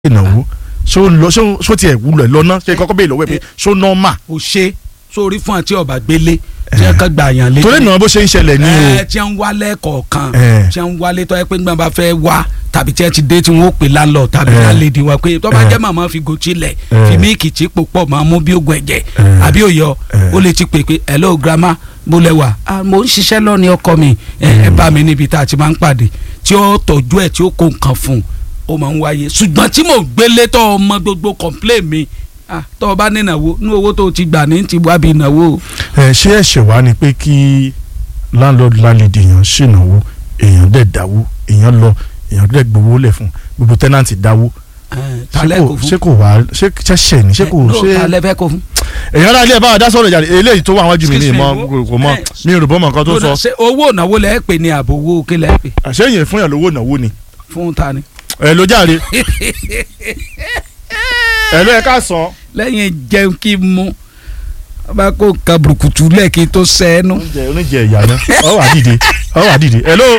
ìnáwó ṣó lọ ṣó ṣó tiẹ̀ wúlò ẹ̀ lọ́nà ṣe kọ́kọ́ bẹ́ẹ̀ lọ́wọ́ ẹ̀ pé ṣó nọ́ọ̀mà ò ṣe sórí fún àti ọba gbélé tí wọn kàn gbà yàn lé torí ìnáwó bó ṣe ń ṣẹlẹ̀ ní o ẹ tí wọn wálé kọ̀ọ̀kan Eh. tí wọn wálé tó yẹ pé gbọ́n bá fẹ́ wá tàbí tí wọn ti dé tí wọn ó pè lálọ́ tàbí Eh. lálẹ́dí wọn pé tó bá Eh. jẹ́ màmá fi gòtí lẹ̀ Eh. fi míìkì tí pò pọ̀ máa mú bí ogun ẹ̀jẹ̀ Eh. àbí òyọ Eh. ó lè ti pè pé hello grandma bó lẹ wà ah mo ń ṣiṣẹ́ lọ́ni ọkọ mi ẹ ẹ bá mi níbi tá a ti máa ń pàdé tí ó tọ́jú ẹ̀ tí ó kó nǹkan fún un ó máa ń wáyé ṣùgbọ́n tí mò ń gbélé tó ọmọ gbogbo complain mi ah tó o bá ní ìnáwó ní owó tó o ti gbà ní ti wá bí ìnáwó ẹ ṣé ẹ̀ṣẹ̀ wá ni pé kí landlord landlady èèyàn ṣènáwó èèyàn dẹ̀ dáwó èèyàn lọ èèyàn dẹ̀ gbowó lẹ̀ fún gbogbo tẹ́nàntì dáwó Eh, ṣé talẹ́ kò kò fún ṣé kò wá ṣé ṣẹ̀ṣẹ̀ ni ṣé kò Eh, no, ṣe talẹ́ fẹ́ kò fún. èèyàn rà ilé ẹ̀ bá wa dá sọ̀rọ̀ ìjà eléyìí tó wà wájú mi ní Excuse me, ìmọ̀ wo- kò mọ eh, mi ò rò bọ́ mọ̀ nǹkan tó sọ ṣe owó ìnáwó lẹ́ pè ní àbò owó kí lẹ́ pè àṣeyìn fún yàn lówó ìnáwó ni fún ta ni. ẹ ló jáde ẹ ló yẹ ká sàn lẹ́yìn jẹun kí n mú wọ́n bá kó nǹkan burúkutu lẹ́ẹ̀kí tó sẹ́nu. oúnjẹ oúnjẹ ìyá náà ọ wà dìde ọ wà dìde ẹ ló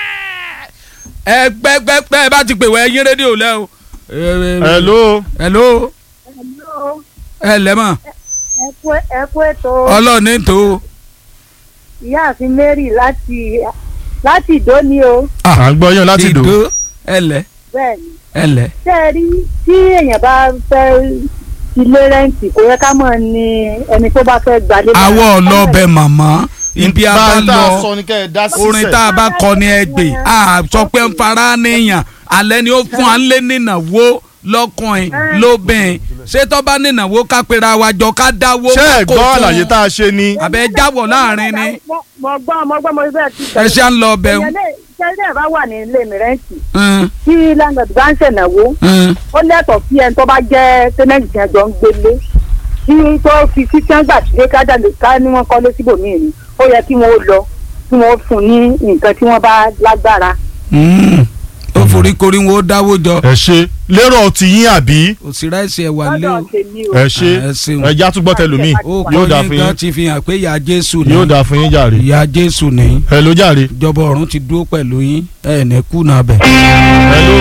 ẹ gbẹgbẹgbẹ ẹ bá ti pè wọ ẹyin rédíò lẹ o. ẹ ló hello Hello, ẹ lẹ́mọ̀ ẹ kú ẹ kú ètò ọlọ́ọ̀ni tó. ìyáàfin Mary láti láti ìdóni o à ń gbọ́ yàn láti dò ìdó ẹ lẹ bẹ́ẹ̀ ni ẹ lẹ. ṣé ẹ rí tí èèyàn bá fẹ́ ilé rẹ́ǹtì kò yẹ ká mọ̀ ní ẹni tó bá fẹ́ gbalé. àwọ̀ ọlọ́ọ̀bẹ màmá ibi a bá lọ sọ ni kẹ́ ẹ dá sí orin tá a bá kọ ní ẹgbẹ́ a sọ pé ń fara níyàn alẹ́ ni ó fún wa ń lé nínáwó lọ́kùnrin lóbìnrin ṣé tó bá nínáwó ká pera wa jọ ká dáwó ṣé ẹ kó gbọ́ fún àlàyé tá a ṣe ni àbẹ jáwọ́ láàrin ni mo mo gbọ́ mo gbọ́ mo bẹ́ẹ̀ ti ẹ ṣá ń lọ ọbẹ̀ èèyàn lè ṣe ilé ẹ̀ bá wà ní ilé mi rẹ́ǹtì ń tí landlord bá ń ṣènáwó ń ó lẹ́tọ̀ọ́ sí ẹni tó bá jẹ́ tẹ́nẹ́ǹtì tí wọ́n jọ ń gbélé tí tó fi sí tí wọ́n gbà tí ká jáde ká ní wọ́n kọ́lé síbòmíì ni ó yẹ kí wọ́n lọ kí wọ́n fún ní nǹkan tí wọ́n bá lágbára. ó forí korí wọn ó dáwó jọ ẹ ṣe lérò ti yín àbí òsì ráìsì ẹ̀ wà lé o lọ́dọ̀ tèmi o. ẹ ṣe ẹ ṣeun. ẹ já túbọ̀ tẹlómi ó yóò kọ́ dáa yín fún gan yín ti fi hàn pé ìyá jésù ni yóò dáa fún yín jàre ìyá jésù ni ẹ ló jàre ìjọba ọ̀run ti dúró pẹ̀lú yín ẹ̀ ní kùnà bẹ̀. ẹ ló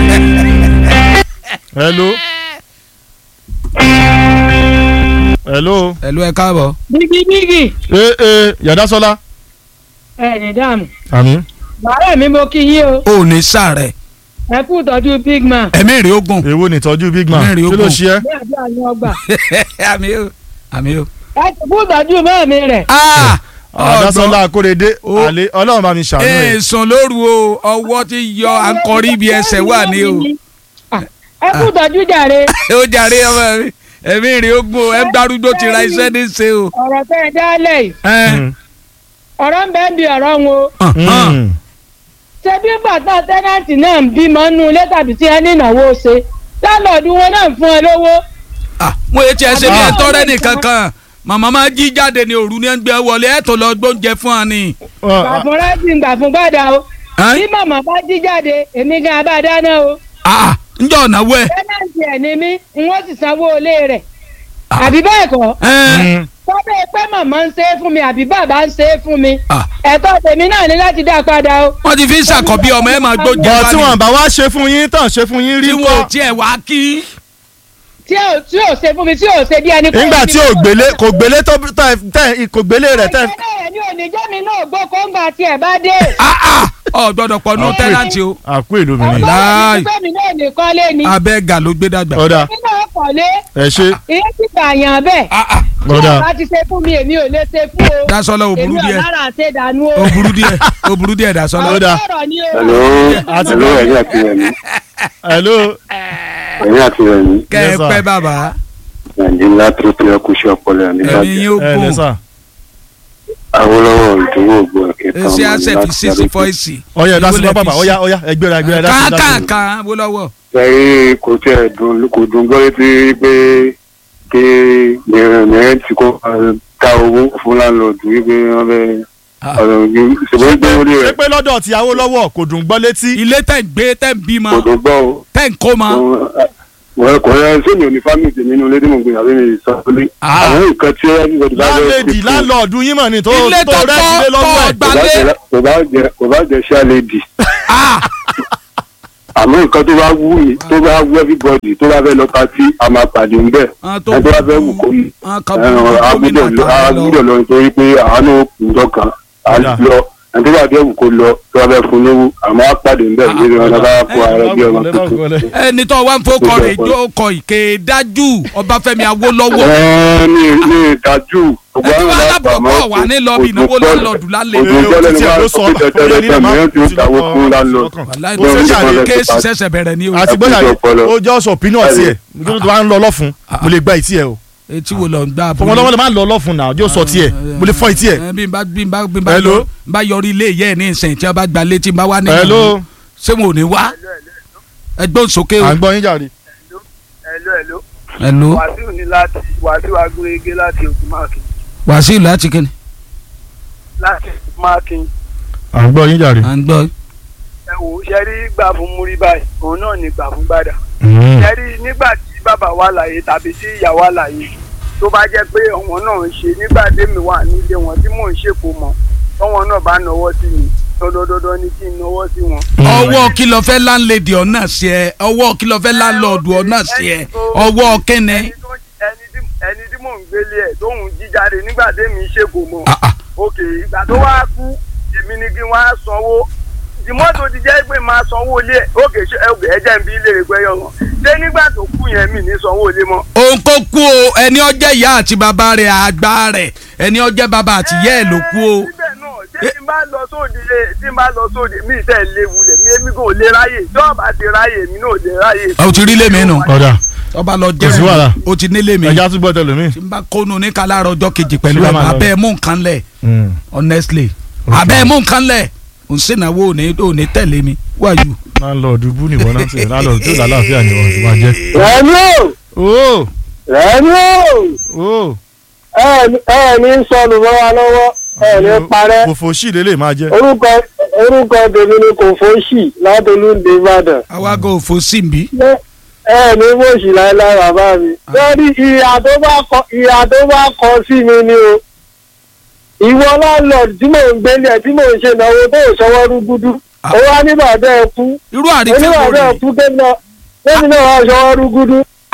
ẹ ló ẹ ló ẹ ló ẹ káàbọ̀. bíbí bíbí ee ee yàda sọlá ẹ ní dààmú àmì bàárẹ̀ mi mo kí yín o ó ní sàrẹ̀ ẹ kú ìtọ́jú big man ẹ̀mí rẹ̀ ogun èwo ni ìtọ́jú big man Mẹ́rin kí ló ogun. ṣe ẹ́ bí àdúrà ni ọgbà àmì o àmì o. ẹ ti kú ìtọ́jú mẹ́ẹ̀mí rẹ̀ àdásọ́lá akóredé Ó. àlè ọlọ́run bá mi ṣàánú ẹ̀ èèsàn lóru o ọwọ́ ti yọ àǹkọ́rí ibi ẹsẹ̀ wà ní o. Ah, ẹ kú ìtọ́jú jàre ó jàre ọmọ mi ẹ̀mí rẹ̀ ogun o ẹ̀ ń darúgbó ti ra iṣẹ́ ní ṣe o. ọ̀rọ̀ tẹ́ ẹ dálẹ̀ yìí ẹ ọ̀rọ̀ ń bẹ́ẹ̀ bí ọ̀rọ̀ wọn o Mm. ṣé bí bàtà tẹ́nàntì náà ń bímọ nínú ilé tàbí tí ẹ ní ìnáwó ṣe lálọ́ọ̀dún wọn náà ń fún ẹ lówó mo yẹ tiẹ̀ ṣe bí ẹ Ah. tọ́rẹ́ nìkan kan màmá máa jí jáde ní òru ní ẹ̀ ń gbé wọlé ẹ̀ tó lọ gbóúnjẹ fún wa ni. Ọ, gbà fún rẹ́sì gbà fún gbàdá o Ẹ́? bí màmá bá jí jáde èmi gan abá dáná o Ah, ǹjọ́ ọ̀nàwó ẹ̀. tẹ́nàntì ẹ̀ ní mí n wọ́n sì sanwó ilé rẹ̀ àbí bẹ́ẹ̀ kọ́ ẹ̀ mm. tọ́bẹ̀ pé màmá ń ṣe é fún mi àbí bàbá ń ṣe é fún mi Ah. ẹ̀tọ́ tèmi náà ní láti dá padà o. wọ́n ti fi ń ṣàkọ́bí ọmọ ẹ̀ máa gbóúnjẹ bọ̀ wá tí ni. wọ́n bá wá ṣe fún yín tán ṣe fún yín rí tí wọn ò kọ́ tiẹ̀ wá kí. tí ò tí ò ṣe fún mi tí ò ṣe bí ẹni. nígbà tí ò gbélé kò gbélé tó tẹ tẹ kò gbélé rẹ̀ tẹ. ìgbélé rẹ̀ ní òní jẹ́mi náà gbó kóńgà tí ẹ̀ bá dé. Ah, ah, ọ gbọ́dọ̀ pọ̀ nù Ah. tẹ́lántì o. àkú èlò mi ni Láì. ọlọ́run náà ní kọ́lé ni. abẹ́gà ló gbé dàgbà. ọ̀dà èmi náà kọ́lé ẹ ṣe ìyẹn ti gbàyàn bẹ́ẹ̀. Ah, ah, tí ọ̀dà ọba ti ṣe fún mi èmi ò lè ṣe fún o. dasọ́lá ò burú èmi ò díẹ̀ lára ṣe dànù o. ò burú díẹ̀ ò burú díẹ̀ dasọ́lá. Ó dáa. ọ̀rọ̀ ni o. Hello, Àti hello, bọ́- ẹ̀yin àti rẹ̀mí. hello ẹ̀yin àti rẹ̀mí. kẹ́ ẹ Yes, sir. pẹ́ bàbá Nàìjíríà tó tó ẹkú sí ọpọlọ ẹ̀ ẹ̀mí nígbàjẹ́. yóò ẹ gùn lẹ́sà Awólọ́wọ̀ ìdúró ògbó ẹ̀kẹ́ta èsì àṣẹfì sísì fọ́ìsì. ọyẹ dasọ́lá bàbá ọyá ọyá ẹgbẹ́ra ẹgbẹ́ra dasọ́lá káàkàkà wó lọ́wọ́. Ṣẹ́rí kò tí ẹ̀ dùn kò dùn gbọ́ létí pé kí mìíràn tí kò ta owó fún láńlọ́ọ̀dù wípé wọ́n fẹ́ Ah. ọ̀rọ̀ yìí ṣùgbọ́n gbé orí ṣé rẹ̀ pé lọ́dọ̀ tìyàwó lọ́wọ́ kò dùn gbọ́ létí ilé tẹ̀ ń gbé tẹ̀ ń bímọ kò dùn gbọ́ o. tẹ̀ ń kó mọ. wọ́n kò yẹ sómi ò ní fámìlì tèmi nínú ilé tí mo gbé àbí mi sọ pé Ah. àwọn nǹkan tí everybody bá fẹ́ láńlẹ́dì ṣe fún- láńlọ́ọ̀dù yín mọ̀ ni tó Ilé tó tó rẹ́ kọ́- sílé lọ́wọ́ tó ẹ̀ gbà- kò bá Gbalé. jẹ- kò bá jẹ kò bá jẹ ṣáléèdì Ah, àmọ́ nǹkan tó bá wù mí tó bá wù everybody tó bá fẹ́ lọ pati a máa pàdé ń bẹ̀ àwọn tó ẹ tó bá fẹ́ wù kó yìí àwọn kan bú gómìnà agbúdọ̀ lọ àtàwọn lọ. agbúdọ̀ lọ nítorí pé àánú kùjọ kan á Ọ̀dà. lọ ẹni tó bá fẹ́ wù kó lọ tó bá fẹ́ fún lówó àmọ́ á pàdé ń bẹ̀ Ah, níbi wọn ọ̀dà. bá kó ara bí ọmọ tuntun. ẹni tó wá ń fọkọ rẹ̀ jó kọ ìké dájú Ọbáfẹ́mi Awólọ́wọ̀ ẹ ní ní ìdájú gbogbo ẹni àwọn wàá alábàámọ̀ lábọ̀bọ̀ wà ní lọ́ọ̀bì ìnáwó lọ́ọ̀lọ́ọ̀dù lálẹ́ ojú ìjọlẹ̀ ni wọ́n sọ pé tẹ̀tẹ̀rẹ̀ tẹ̀ mìíràn tí ó dáwó fún lánàá. wàláì Ó ṣe ṣàlè kéèsì ṣẹ̀ṣẹ̀ bẹ̀rẹ̀ ni o àti bóyá Ẹ kú ọpọlọ. ó jẹ́ ọ̀sọ̀ opinion tiẹ̀ nítorí tó bá ń lọ lọ́fun mo lè gba ìtì ẹ̀ o etí wo lọ ń gbá fọmọ lọ́wọ́ lè má lọ lọ́fun náà yóò sọ tiẹ̀ mo lè fọ́ ìtì ẹ̀. ẹ bí n bá bí n bá bí n bá Hello? yọ- n bá yọrí ilé ìyá ẹ ní ìsìn tí wọn bá gba létí n bá wá ní Hello? ṣé wọn ò ní wá ẹgbẹ́ òsókè o. à ń gbọ́ yín jàre. Hello, hello. Hello? Wàsíù ní láti Wàsíù Agúrégé láti Ògùnmákin. Wàsíù láti kíni. Láti Ògùnmákin. à ń gbọ́ yín jàre. à ń gbọ́ Ẹ wò ó ṣe rí gbà fún múrí báyìí, òun náà ní gbà fún gbàdà. Mm. Ṣé rí nígbà tí bàbá wà láyé tàbí tí ìyá wà láyé tó bá jẹ́ pé ọ̀wọ́n náà ń ṣe nígbà tèmi wà nílé wọn tí mò ń ṣèkó mọ́ tọ́wọ́n náà bá nọwọ́ sí mi dandandandan ni kí n nọwọ́ sí wọn. ọwọ́ kí ló fẹ́ láńlẹ́dì ọ̀nà sí ẹ ọwọ́ kí ló fẹ́ láńlọ́ọ̀dù ọ̀nà sí ẹ ọwọ́ kẹ́nẹ́. Ẹni tó- ẹni tí- ẹni tí mò ń gbélé ẹ̀ tóun jíjáde nígbà tèmi ṣèkó mọ́. Ah, ah. òkè ìgbà tó wá kú èmi ni kí wọ́n á sanwó ìmọ́tò ti jẹ́ pé máa sanwó ilé ẹ̀ òkè ṣe òkè ẹ̀jẹ̀ ń bí ilé rẹ̀ gbẹ́yọ̀ wọn ṣé nígbà tó kú yẹn mi ní sanwó ilé mọ́. òun kò kú o ẹni ọjẹ́ ìyá àti bàbá rẹ̀ àgbà rẹ̀ ẹni ọjẹ́ bàbá àti ìyá ẹ̀ ló kú o. síbẹ̀ náà ṣé tí n bá lọ sóde tí n bá lọ sóde mi tẹ̀ léwu lẹ̀ mi èmi kò lè ráyè tí ọba ti ráyè mi náà ò lè ráyè. o ti rí lèmi nù ọ̀dà ọba lọ Kò sí wàhálà. jẹ́ o ti nílé mi ẹja tún gbọ́ tẹlẹmí. tí n bá kónú ní kálárọ̀ ọjọ́ kejì pẹ̀lú Ṣé ká ẹ̀ máa lọ? abẹ́ mú nǹkan lẹ̀ honestly Okay. abẹ́ mú nǹkan lẹ̀ ò ń sènàwó ò ní ò ní tẹ̀lé mi wáyù. láńlọ́ọ̀dù bú nìwọ náà ṣe láńlọ́ọ̀dù tó lálàáfíà ni wọ́n ti máa jẹ́. rẹ̀mí o ó rẹ̀mí o ó ẹ ẹ ní sọnù mọ́ wa lọ́wọ́ ẹ ní parẹ́ fòfò sí lélẹ̀ máa jẹ́. orúkọ orúkọ tèmi ni kò fóṣì látolúndé ìbàdàn àwágò òfò sí mi. ẹ ní fóṣì láéláé bàbá mi lórí ìyà tó bá kọ ìyà tó bá kọ sí mi ni o ìwọ láńlọ́ọ̀dù tí mò ń gbélé ẹ̀ tí mò ń ṣe ìnáwó tó ò sọwọ́ rúgúdú ó wá ní bàbá ẹ kú irú àrífẹ́ wo oníbàbá rè ẹ kú kémi náà kémi náà wá sọwọ́ rúgúdú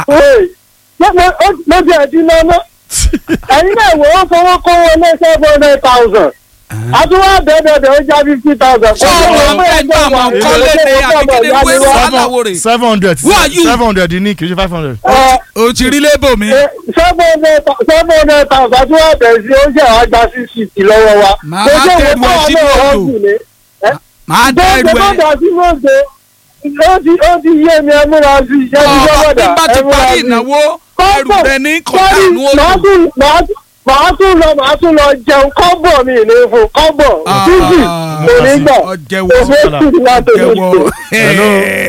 ló ti ẹ̀ ti ná ná ẹ̀yin náà wò ó fowó kówó ní seven hundred thousand àtúwọ́ bẹ́ẹ̀bẹ́ẹ̀ ó já fifty thousand. Ṣé ọmọ ẹgbẹ́ àwọn kọ́lé ni àbíkéde wéwọ́ aláwòrè? seven hundred Who are you? seven hundred ní kì í ṣe five hundred. o ti rí lébò mi. seven hundred thousand àtúwọ́ bẹ̀rẹ̀ sí ó jẹ́ àgbà six fifty lọ́wọ́ wa. Màá Kò jẹ́ dẹrù ìwọ ẹ sínú náà odò. ọ̀gùn ni. màá dá ẹrù Bẹ́ẹ̀ ẹ. bọ́dà sí mọ́ọ̀dé ó ti ó ti yé mi ẹ múra sí i ṣé ti ọba gbọ́ bí bọ́dà n bá ti ẹ múra parí sí i. ìnáwó ẹrù Kọ́bọ̀, rẹ ní sọ́rí, kọ̀ọ̀kanú màá odò. tún màá tún màá tún lọ màá tún lọ jẹun kọ́bọ̀ mi ní fún kọ́bọ̀ Ah, fíjì ah, kò ní gbà ọjẹ́wọ́, òfé sì láti ní jẹ́wọ́. ṣe. Hello.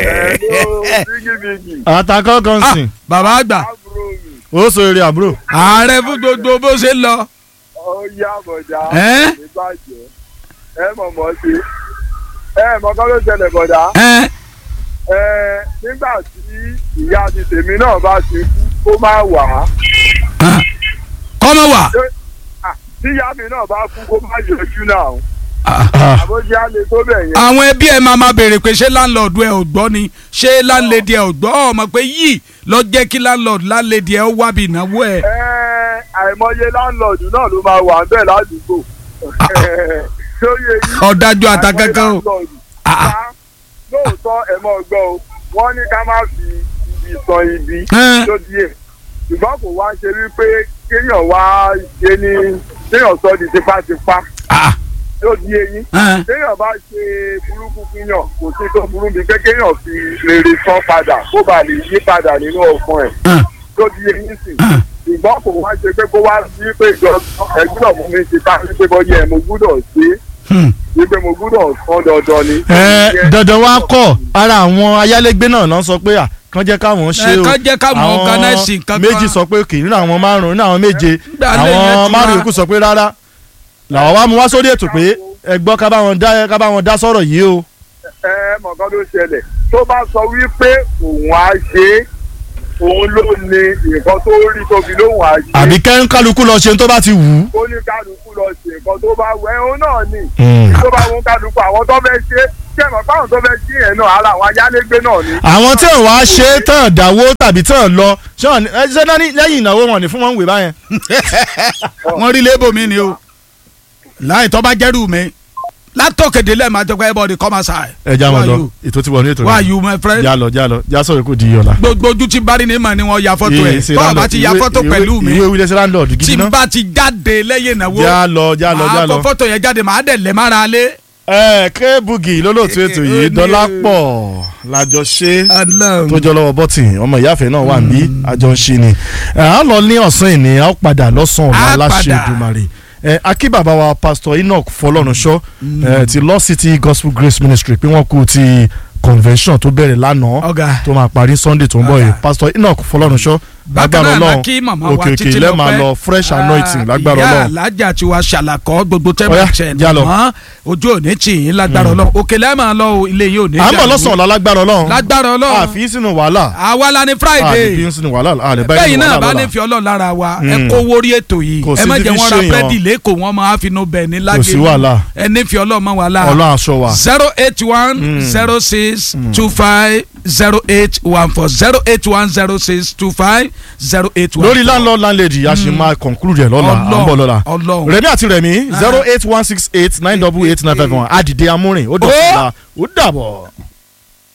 bígíbígì àtàkọ́ kan Ah, sìn bàbá àgbà àbúrò mi ó sọ eré àbúrò. ààrẹ fún gbogbo bó ṣe ń lọ. ó yá bọ̀dá Ẹ́? ìbàjẹ́ ẹ mọ̀ mọ́ sí ẹ mọ̀ kọ́ ló ṣẹlẹ̀ bọ̀dá Ẹ́, ẹ nígbà tí ìyá ti tèmi náà bá ti kú kó má wà á ah, kọ́mọ wà. Ah, tí ìyá mi náà bá kú kó má yọjú náà Ah, àbójú á lè tó bẹ̀ yẹn. àwọn ẹbí ẹ máa ma béèrè pé ṣé láńlọ́ọ̀dù ẹ ò gbọ́ ni ṣé láńlẹ́dì ẹ ò gbọ́ ọmọ pé yìí lọ jẹ́ kí láńlọ́ọ̀dù láńlẹ́dì ẹ ó wá bí ìnáwó ẹ. Ẹ, àìmọye láńlọ́ọ̀dù náà ló máa wà bẹ́ẹ̀ ládùúgbò lóye yìí. ọ̀dájú àtàkẹ́kẹ́ o. láńlọ́ọ̀dù. Ah, ah. Ṣá, lóòótọ́ ẹ mọ̀ gbọ́ o wọ́n ní ká má fi ibi san ibi Ẹ́. tó díẹ̀ ṣùgbọ́n kò wá ṣe wípé kéèyàn wá ṣe ní kéèyàn sọ di tipátipá Ah, tó di eyín ẹ́. kéèyàn bá ṣe burúkú fúnyàn kò sí tó burú bíi pé kéèyàn fi rere san padà kó bàa lè yí padà nínú ọkàn ẹ̀ ẹ́. tó di eyín sí ṣùgbọ́n kò wá ṣe pé kó wá sí pé ìjọ ẹgbẹ́ ọ̀mú mi ti ká wípé bọ́yá ẹ̀ mo gbúdọ̀ ṣe é Hmm. wípé mo gbúdọ̀ san dandan ni. ẹ dandan wa kọ ara àwọn ayálégbé náà náà sọ pé à kàn jẹ́ káwọn ṣe Ẹ, o kán jẹ́ káwọn organize nǹkan kan. méjì sọ pé kì í nínú àwọn márùn nínú àwọn méje Gbà lẹ́yìn ẹ àwọn ti márùn wá. yòókù sọ pé rárá làwọn wá mú wá sórí ètò pé ẹ gbọ́ ká bá wọn dá ká bá wọn dá sọ̀rọ̀ yìí o. ẹ mọ̀kàn ló ṣẹlẹ̀ tó bá sọ wípé òun á ṣe é òun ló ní nǹkan tó rí tóbi lóhùn á ṣe é àbí kẹ́ńkálukú lọ ṣe tó bá ti wù ú. ó ní kálukú lọ ṣe nǹkan tó bá wẹ òun náà ní Mm. tó bá wọn kálukú àwọn tó fẹ́ ṣe ṣé ẹ mọ̀ fáwọn tó fẹ́ jí yẹn náà ara àwọn ayálégbé náà ni. àwọn tí ò wá ṣe é tán dáwó tàbí tán lọ ṣé wọn ní- ẹ, ṣé náà ní- lẹ́yìn ìnáwó wọn ní fún wọn ń wè báyẹn. wọ́n rí lébò mi ni o láì tó bá jẹ́rù mi látọ̀kẹ́dẹ́ lẹ́ẹ̀ máa jẹ́ pé everybody come outside. ẹ já wọn Who lọ are you? ètò tí wọn ní ètò Who are rẹ you my friend. já lọ já lọ já sọ̀rọ̀ kó di ọ̀la. gbogbo ojú tí bari ni mà ni wọ́n ya fọ́tò ẹ̀ ṣe tó o bá landlord, ti ya ìwé- fọ́tò ìwé- pẹ̀lú mi ìwé wílẹ̀ sí landlord tí gidi n náà. bá ti jáde lẹ́yìn ìnáwó já lọ já lọ já máa lọ. kọ fọ́tò yẹn jáde màá dẹ̀ lẹ́ mára lé. ẹ kébùgì lólóòtú ètò yìí Ó ní dọ́lápọ̀ lájọ ṣe Ọlọ́run. tó jọ lọ́wọ́ bọ́tì ọmọ ìyáfẹ́ náà wà níbí àjọ ń ṣe ni ẹ á lọ ní ọ̀sán ìní á padà lọ́sàn ọ̀la Á aláṣẹ padà. Èdùmàrè ẹ akí bàbá wa pastor Enoch Fọlọ́runṣọ́ ẹ ti Lost City Gospel Grace Ministry pé wọ́n kú ti convention tó bẹ̀rẹ̀ lánàá ọ̀gá tó máa parí Sunday tó ń bọ̀ yìí Ọ̀gá. pastor Enoch Fọlọ́runṣọ́ bákan lágbára náà la Ọlọ́run kí màmá wa òkè òkè títí ilẹ̀ máa lọ́pẹ́ lọ fresh anointing lágbára ìyá Ọlọ́run alájà tí wàá ṣàlàkọ́ gbogbo Ọ̀yá, tẹ́mọ̀tẹ́ já lọ. mọ́ ojú òní tì yín lágbára Ọlọ́run òkè lẹ́ẹ̀ máa lọ o, ilé yìí ò ní à ń bọ̀ dàrú. lọ́sàn ọ̀la lágbára Ọlọ́run lágbára Ọlọ́run àfi sínú wàhálà àwa la ní Friday àfi sínú wàhálà àlẹ́ bẹ́ẹ̀ báyìí náà nínú bá wàhálà nífi Ọlọ́run lára wa Mm. ẹ kó wórí ètò yìí Kò ẹ sí má ti jẹ́ fi wọ́n ra ṣèyàn. búrẹ́dì lẹ́kọ̀ọ́ wọn máa fi inú bẹ̀ ní lágé sí wàhálà. ẹ nífi Ọlọ́run mọ́ wa lára Ọlọ́run aṣọ wa. zero eight one zero six two five zero eight one four zero eight one zero six two five zero eight one lórí landlord landlady a ṣì máa conclude ẹ̀ lọ́la à ń bọ̀ lọ́la Ọlọ́run. rẹ̀mí àti rẹ̀mí zero eight one six eight nine double eight nine five one àdìdé amúrin ó dọ̀tí la ó dàbọ̀.